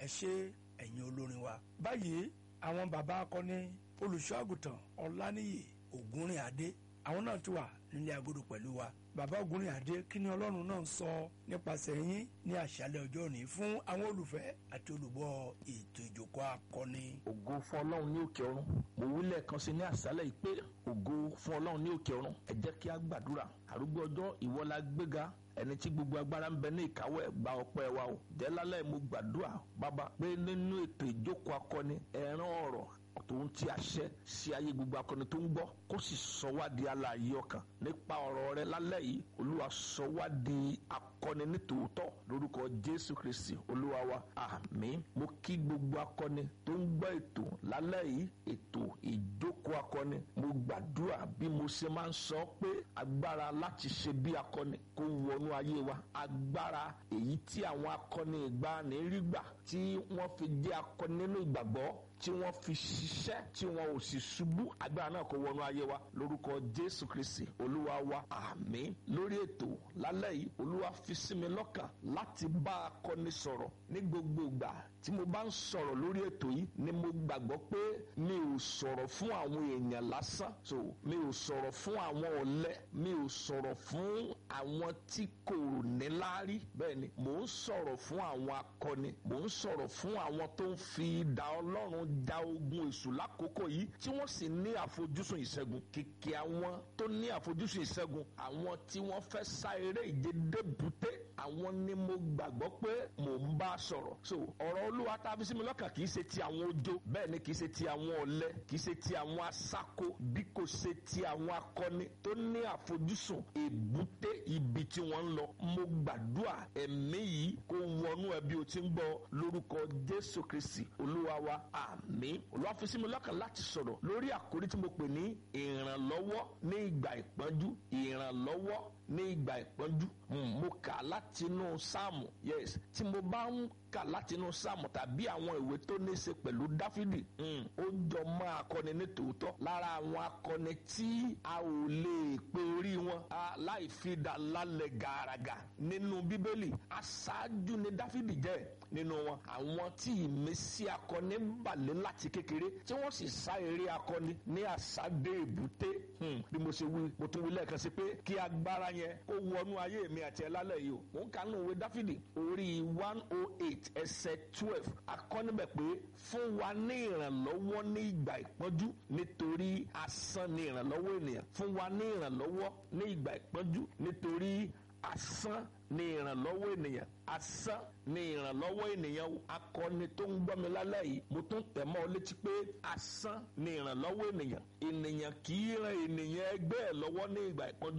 ẹ ṣé ẹ̀yin olórin wa. báyìí àwọn bàbá akọni olùṣọ́ àgùntàn ọláníyì ògúnrìn adé àwọn náà ti wà nílé agodo pẹ̀lú wa bàbá ògúnrìn adé kí ni ọlọ́run náà ń sọ nípasẹ̀ yín ní àṣálẹ́ ọjọ́ òní fún àwọn olùfẹ́ àti olùgbọ́ ètò ìjókòó akọni. ògo fún ọlọ́run ní òkè ọ̀run mo wí lẹ́ẹ̀kan sí ní àṣálẹ́ yìí pé ògo fún ọlọ́run ní òkè ọ̀run ẹ jẹ́ kí a gbàdúrà àrúgbó ọjọ́ ìwọ la gbéga ẹni tí gbogbo agbára ń bẹ ní ìkáwọ́ ẹ̀ gba ọpẹ́ wa o jẹ́ lálẹ́ mo gbàdúrà bàbá pé nínú ètò ìjókòó akọni ẹ̀ràn ọ̀rọ̀ tòun ti àṣẹ sí ayé gbogbo akọni tó ń gbọ́ kó sì sọ wá di alààyè ọkàn nípa ọ̀rọ̀ rẹ lálẹ́ yìí olúwa sọ wá di akọni nítòótọ́ lórúkọ jésù kristi olúwa wa àmín mo kí gbogbo akọni tó ń gbọ́ ètò lálẹ́ yìí ètò ìjókòó akọni mo gbàdúrà bí mo ṣe máa ń sọ pé agbára láti ṣe bí akọni kó wọnú ayé wa agbára èyí tí àwọn akọni ìgbàanì rí gbà tí wọ́n fi jẹ́ akọni nínú ìgbàgbọ́ tí wọ́n fi ṣiṣẹ́ tí wọ́n ò sì ṣubú agbára náà kó wọnú ayé wa lórúkọ jésù kristi olúwa wa àmín lórí ètò lálẹ́ yìí olúwa fi sí mi lọ́kàn láti bá akọni sọ̀rọ̀ ní gbogbo ìgbà tí mo bá ń sọ̀rọ̀ lórí ètò yìí ni mo gbàgbọ́ pé mi ò sọ̀rọ̀ fún àwọn èèyàn lásán so mi ò sọ̀rọ̀ fún àwọn ọ̀lẹ mi ò sọ̀rọ̀ fún àwọn tí kò níláárí bẹ́ẹ̀ ni mò ń sọ̀rọ̀ fún àwọn akọni mò ń sọ̀rọ̀ fún àwọn tó ń fi idà ọlọ́run ja ogun èṣù lákòókò yìí tí wọ́n sì ní àfojúsùn ìṣẹ́gun kìkì àwọn tó ní àfojúsùn ìṣẹ́gun àwọn tí wọ́n fẹ́ sá eré ìje débùté àwọn ni mo gbàgbọ́ pé mò ń bá sọ̀rọ̀ so ọ̀rọ̀ olúwa tá a fi sí mi lọ́kàn kì í ṣe ti àwọn ojo bẹ́ẹ̀ ni kì í ṣe ti àwọn ọ̀lẹ kì í ṣe ti àwọn asáko bí kò ṣe ti àwọn akọni tó ní àfojúsùn èbúté ibi tí wọ́n ń lọ mo gbàdúrà ẹ̀mí yìí kó wọnú ẹbí o ti ń gbọ́ lórúkọ jésù kristi olúwa wa àmín olúwa fi sí mi lọ́kàn láti sọ̀rọ̀ lórí àkórí tí mo pè ní ìrànlọ́wọ́ ní ìgbà ìpọ́njú ìrànlọ́wọ́ ní ìgbà ìpọ́njú mo kà látinú sáàmù yes tí mo bá ń kà látinú sáàmù tàbí àwọn ìwé tó ní í ṣe pẹ̀lú dáfídì ó jọ mọ́ akọni ní tòótọ́ lára àwọn akọni tí a ò lè pe orí wọn láì fi dà lálẹ́ gàràgà nínú bíbélì aṣáájú ni dáfídì jẹ́ nínú wọn àwọn tí ìmísí akọni balẹ̀ láti kékeré tí wọ́n sì sá eré akọni ní àsádé èbúté bí mo ṣe wí mo tún wí lẹ́ẹ̀kan sí pé kí agbára yẹn kó wọnú ayé mi àti ẹ lálẹ́ yìí o mò ń kánú ìwé dáfídì orí one oh eight ẹsẹ̀ twelve akọ́nibẹ̀ pé fún wa ní ìrànlọ́wọ́ ní ìgbà ìpọ́njú nítorí asán ní ìrànlọ́wọ́ ènìyàn fún wa ní ìrànlọ́wọ́ ní ìgbà ìpọ́njú nítorí asán ní ìrànlọ́wọ́ ènìyàn asán ní ìrànlọ́wọ́ ènìyàn akọni tó ń gbọ́ mi lálẹ́ yìí mo tún tẹ̀ mọ́ ọ létí pé asán ní ìrànlọ́wọ́ ènìyàn ènìyàn kì í ran ènìyàn ẹgbẹ́ ẹ̀ lọ́wọ́ ní ìgbà ìpọ́njú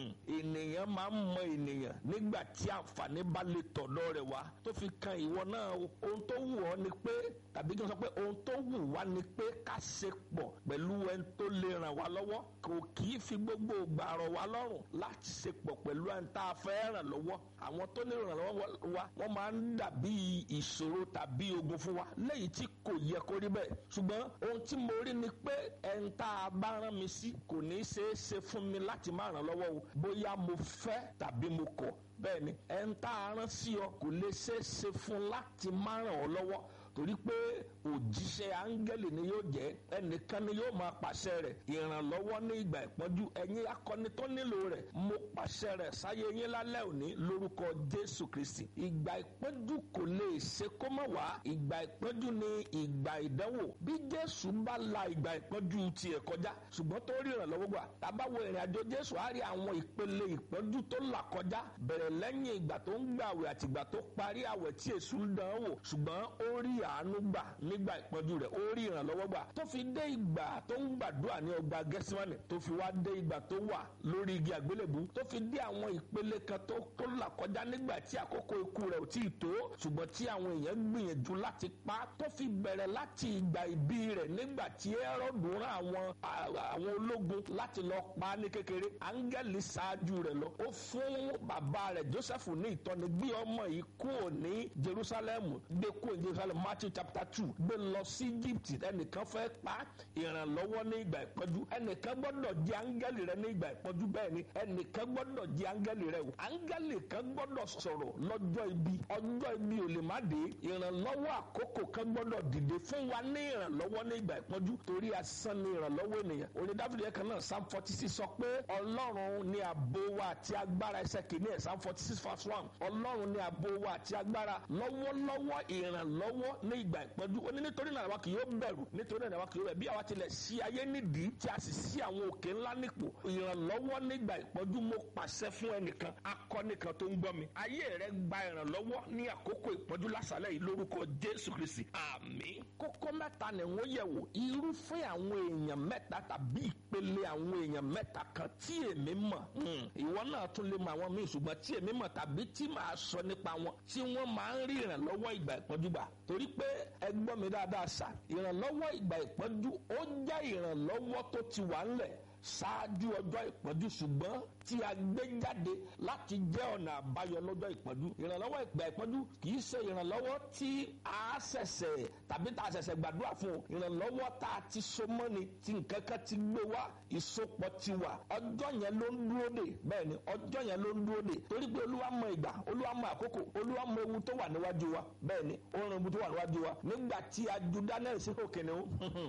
ènìyàn máa ń mọ ènìyàn nígbà tí àǹfààní bá lè tọ̀dọ̀ rẹ̀ wá tó fi kan ìwọ náà ohun tó wù ọ́ ni pé tàbí kí n sọ pé ohun tó wù wá ni pé ká ṣe pọ̀ pẹ̀lú ẹni tó lè ràn wá lọ́wọ́ kò kì í fi gbogbo ìgbà rọ̀ wá lọ́rùn láti ṣe pọ̀ pẹ̀lú ẹni tá a fẹ́ ràn lọ́wọ́ àwọn tó lè ràn lọ́wọ́ wa wọ́n máa ń dàbí ìṣòro tàbí ogun fún wa lẹ́yìn tí kò yẹ kó rí bẹ́ẹ̀ ṣùgbọ́n ohun tí mo rí ni pé ẹni tá a bá rán mi sí kò ní í ṣeé ṣe fún mi láti má ràn lọ́wọ́ o bóyá mo fẹ́ tàbí mo kọ̀ bẹ́ẹ̀ ni ẹni tá a rán sí ọ kò lè ṣeé ṣe fún láti má ràn ọ́ lọ́wọ́ torí pé òjíṣẹ́ áńgẹ́lì ni yóò jẹ́ ẹnìkan ni yóò máa pàṣẹ rẹ̀ ìrànlọ́wọ́ ní ìgbà ìpọ́njú ẹ̀yin akọni tó nílò rẹ̀ mo pàṣẹ rẹ̀ sáyé yín lálẹ́ òní lórúkọ jésù kristi ìgbà ìpọ́njú kò lè ṣe kó má wá ìgbà ìpọ́njú ni ìgbà ìdánwò bí jésù bá la ìgbà ìpọ́njú tiẹ̀ kọjá ṣùgbọ́n tó rí ìrànlọ́wọ́ gbà tábà wo ìrìn àjò jésù á rí àwọn ìpele ìpọ́njú tó là kọjá bẹ̀rẹ̀ lẹ́yìn ìgbà tó ń gbàwẹ̀ àtìgbà tó parí àwẹ̀ tí èṣù ń dán wò ṣùgbọ́n ó rí àánú gbà nígbà ìpọ́njú rẹ̀ ó rí ìrànlọ́wọ́ gbà tó fi dé ìgbà tó ń gbàdúrà ní ọgbà gẹ́símánì tó fi wá dé ìgbà tó wà lórí igi àgbélébù tó fi dé àwọn ìpele kan tó tó là kọjá nígbà tí àkókò ikú rẹ̀ ò tí ì tó ṣùgbọ́n tí àwọn èèyàn gbìyànjú láti pa tó fi bẹ̀rẹ̀ láti ìgbà ìbí rẹ̀ nígbà tí Hẹ́rọ́dù rán àwọn àwọn ológun láti lọ pa á ní kékeré áńgẹ́lì ṣáájú rẹ̀ lọ ó fún bàbá rẹ̀ Jósẹ́fù ní ìtọ́ni gbé ọmọ yìí kúrò ní Jerúsálẹ́mù gbé kúrò ní Jerúsálẹ́mù má Matthew chapter two gbé lọ sí Egypt ẹnìkan fẹ́ pa ìrànlọ́wọ́ ní ìgbà ìpọ́njú ẹnìkan gbọ́dọ̀ jẹ́ áńgẹ́lì rẹ ní ìgbà ìpọ́njú bẹ́ẹ̀ ni ẹnìkan gbọ́dọ̀ jẹ́ áńgẹ́lì rẹ o áńgẹ́lì kan gbọ́dọ̀ sọ̀rọ̀ lọ́jọ́ ibi ọjọ́ ibi ò lè má dé ìrànlọ́wọ́ àkókò kan gbọ́dọ̀ dìde fún wa ní ìrànlọ́wọ́ ní ìgbà ìpọ́njú torí asán ni ìrànlọ́wọ́ ènìyàn orí dáfídì ẹ̀kan náà psalm forty six sọ pé ọlọ́run ni ààbò wa àti agbára ẹsẹ̀ kìíní ẹ̀ psalm forty six verse one ọlọ́run ni ààbò wa àti agbára lọ́wọ́lọ́wọ́ ìrànlọ́wọ́ ní ìgbà ìpọ́njú ó ní nítorí náà àwa kì yóò bẹ̀rù nítorí náà àwa kì yóò bẹ̀rù bí àwa tilẹ̀ sí ayé nídìí tí a sì sí àwọn òkè ńlá nípò ìrànlọ́wọ́ nígbà ìpọ́njú mo pàṣẹ fún ẹnìkan akọni kan tó ń gbọ́ mi ayé rẹ gba ìrànlọ́wọ́ ní àkókò ìpọ́njú lásàlẹ̀ yìí lórúkọ jésù kristi àmín kókó mẹ́ta ni wọ́n yẹ̀ wò irúfẹ́ àwọn èèyàn mẹ́ta tàbí ìpele àwọn èèyàn mẹ́ta kan tí èmi mọ̀ ìwọ náà tún lè mọ àwọn míì ṣùgbọ́n tí èmi mọ̀ tàbí tí màá sọ nípa wọn tí wọ́n máa ń rí ìrànlọ́wọ́ ìgbà ìpọ́njú gbà torí pé ẹ gbọ́ mi dáadáa sà ìrànlọ́wọ́ ìgbà ìpọ́njú ó jẹ́ ìrànlọ́wọ́ tó ti wà ńlẹ̀ ṣáájú ọjọ́ ìpọ́njú ṣùgbọ́n tí a gbé jáde láti jẹ́ ọ̀nà àbáyọ lọ́jọ́ ìpọ́njú ìrànlọ́wọ́ ìgbà ìpọ́njú kì í ṣe ìrànlọ́wọ́ tí a ṣẹ̀ṣẹ̀ tàbí tá a ṣẹ̀ṣẹ̀ gbàdúrà fún o ìrànlọ́wọ́ tá a ti so mọ́ ni tí nǹkan kan ti gbé wá ìsopọ̀ ti wà ọjọ́ yẹn ló ń dúró dè bẹ́ẹ̀ ni ọjọ́ yẹn ló ń dúró dè torí pé olúwa mọ ìgbà olúwa mọ àkókò olúwa mọ ewu tó wà níwájú wa bẹ́ẹ̀ ni ó ràn ewu tó wà níwájú wa nígbà tí a ju Daniel sí òkè ni ó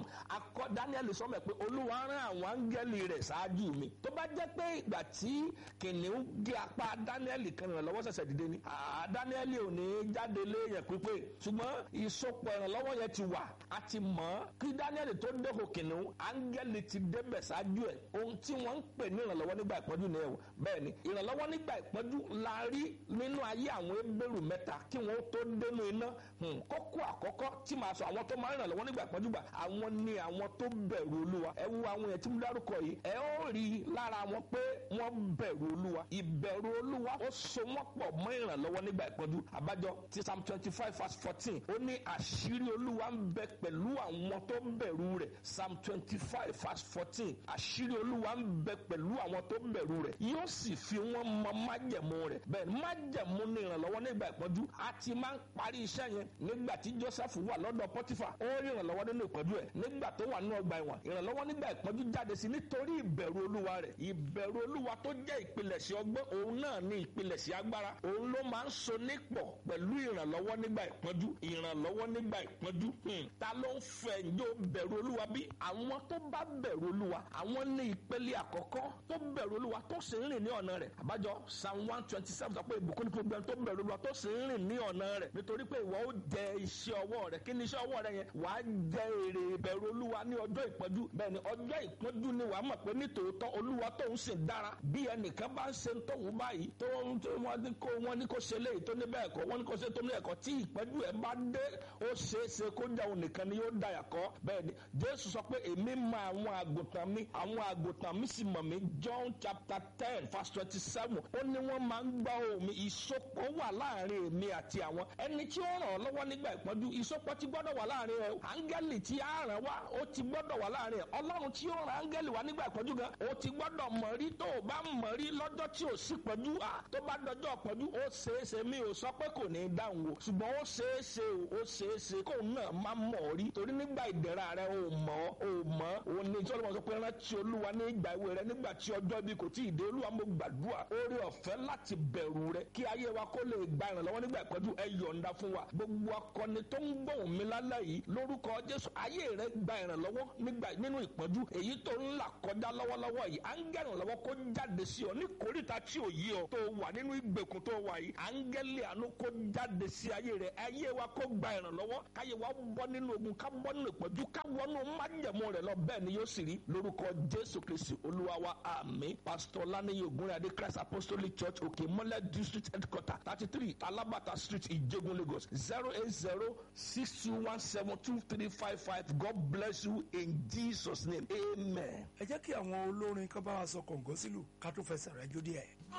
akọ Daniel sọmọ pé olúwa rán àwọn áńgẹ́lì rẹ̀ ṣáájú mi tó bá jẹ́ pé ìgbà tí kìnìún gé apá Daniel kan ìrànlọ́wọ́ ṣẹ̀ṣẹ̀ dìde ni Daniel ò ní jáde léèyàn pípé ṣùgbọ́n ìsopọ̀ ìrànlọ́wọ́ yẹn ti wà a ti mọ̀ ọ́ kí Daniel tó dẹ́kun kìnìún áńgẹ́lì ti débẹ̀ ṣáájú ẹ̀ ohun tí wọ́n ń pè ní ìrànlọ́wọ́ nígbà ìpọ́njú ni ẹ̀ bẹ́ẹ̀ ni ìrànlọ́wọ́ nígbà ìpọ́njú la rí nínú ayé àwọn ebèrú mẹ́ta kí wọ́n tó dénú iná kókó àkọ́kọ́ tí màá sọ àwọn tó máa ń ìrànlọ́wọ́ nígbà ìpọ́njú gbà àwọn ni àwọn tó bẹ̀rù olúwa ẹ wo àwọn yẹn tí mo dárúkọ yìí ẹ ó rí lára wọn pé wọ́n bẹ̀rù olúwa ìbẹ̀rù olúwa ó so wọ́n pọ̀ mọ́ ìrànlọ́wọ́ nígbà ìpọ́njú àbájọ ti psalm twenty five verse fourteen ó ní àṣírí olúwa ń bẹ pẹ̀lú àwọn tó bẹ̀rù rẹ̀ psalm twenty five verse fourteen àṣírí olúwa ń bẹ pẹ̀lú àwọn tó bẹ̀rù rẹ̀ yóò sì fi wọ́n mọ májẹ̀mú rẹ̀ bẹ́ẹ̀ májẹ̀mú ní ìrànlọ́wọ́ nígbà ìpọ́njú a ti máa ń parí iṣẹ́ yẹn nígbà tí joseph wà lọ́dọ̀ pọ́tífà ó rí ìrànlọ́wọ́ nínú ìpọ́njú ẹ̀ nígbà tó wà nínú ọgbà ẹ̀wọ̀n ìrànlọ́wọ́ nígbà ìpọ́njú jáde sí nítorí ìbẹ̀rù olúwa rẹ̀ ìbẹ̀rù olúwa tó jẹ́ ìpilẹ̀ṣẹ̀ ọgbọ́n òun náà ní ìpilẹ̀ṣẹ̀ agbára òun ló máa ń so nípọ̀ pẹ̀lú ìrànlọ́wọ́ nígbà ìpọ́njú ìrànlọ́wọ́ nígbà ìpọ́njú ta ló ń fẹ́ ǹjẹ́ ó bẹ̀rù olúwa bí àwọn tó bá bẹ̀rù olúwa àwọn ní ìpele àkọ́kọ́ tó bẹ̀rù olúwa tó sì ń rìn ní ọ̀nà rẹ̀ àbájọ psalm one twenty seven sọ pé ìbùkún ní gbogbo ẹni tó bẹ̀rù olúwa tó sì ń rìn ní ọ̀nà rẹ̀ nítorí pé ìwọ ó jẹ iṣẹ́ ọwọ́ rẹ̀ kí ni iṣẹ́ ọwọ́ rẹ̀ yẹn wàá jẹ èrè ìbẹ̀rù olúwa ní ọjọ́ ìpọ́njú bẹ́ẹ̀ ni ọjọ́ ìpọ́njú ni wàá mọ̀ pé nítòótọ́ olúwa tóun sì dára bí ẹnìkan bá ń ṣe tóun báyìí tó wọ́n ní kó wọ́n ní kó ṣe léyìí tó ní bẹ́ẹ̀ kọ́ wọ́n ní kó ṣe tó ní ẹ̀kọ́ tí ìpọ́njú ẹ̀ bá dé ó ṣeé ṣe kó jà òun nìkan ni yóò dàyà kọ́ bẹ́ẹ̀ ni jésù sọ pé èmi mọ àwọn àgùntàn mi àwọn àgùntàn mi sì mọ̀ mí john chapter ten verse twenty seven ó ní wọ́n máa ń gbọ́ ohùn mi ìsopọ̀ wà láàrin èmi àti àwọn ẹni tí ó ràn ọ́ lọ́wọ́ nígbà ìpọ́njú ìsopọ̀ ti gbọ́dọ̀ wà láàrin ẹ̀ áńgẹ́lì tí á ràn wá ó ti gbọ́dọ̀ wà láàrin ẹ̀ ọlọ́run tí ó ràn áńgẹ́lì wá nígbà ìpọ́njú gan ó ti gbọ́dọ̀ mọ̀ rí tó o bá mọ̀ rí lọ́jọ́ tí ò sí pọ́njú à tó bá dọjọ́ pọ́njú ó ṣeéṣe mi ò sọ pé kò ní í dáhùn o ṣùgbọ́n ó ṣeéṣe o ó ṣeéṣe kó náà má mọ̀ rí torí nígbà ìdẹ̀ra rẹ o mọ̀ o mọ̀ òun ni tí ọlọ́mọ sọ pé rántí olúwa ní ìgbà ìwé rẹ nígbà tí ọjọ́ ibi kò tí ì dé olúwa mo gbàdúrà oore ọ̀fẹ́ láti bẹ̀rù rẹ kí ayé wa kó lè gba ìrànlọ́wọ́ nígbà ìpọ́njú ẹ yọ̀ǹda fún wa gbogbo akọni tó ń gbóhùn mi lálẹ́ yìí lórúkọ jésù ayé rẹ gba ìrànlọ́wọ́ nígbà nínú ìpọ́njú èyí tó ń là kọjá lọ́wọ́lọ́wọ́ yìí áńgẹ́lì ìrànlọ́wọ́ kó jáde sí ọ ní kórìíta tí ò yí ọ tó wà nínú ìgbèkùn tó wà yìí áńgẹ́lì àánú kó jáde sí ayé rẹ ayé wa kó gba ìrànlọ́wọ́ káyé wa bọ́ nínú ogun ká bọ́ nínú ìpọ́njú ká wọnú májẹ̀mú rẹ lọ bẹ́ẹ̀ ni yóò sì rí lórúkọ jésù kristi olúwa wa àmín pásítọ̀ lánìyí ògúnrẹ́adé christ apostolic church òkè mọ́lẹ̀ district headquarter thirty three alabata street ìjẹ̀gùn lagos zero eight zero six two one seven two three five five god bless you in jesus name amen. ẹ jẹ́ kí àwọn olórin kan bá wa sọ kọ̀ǹgọ́ sílù ká tó fẹsẹ̀ rẹ̀ jó díẹ̀.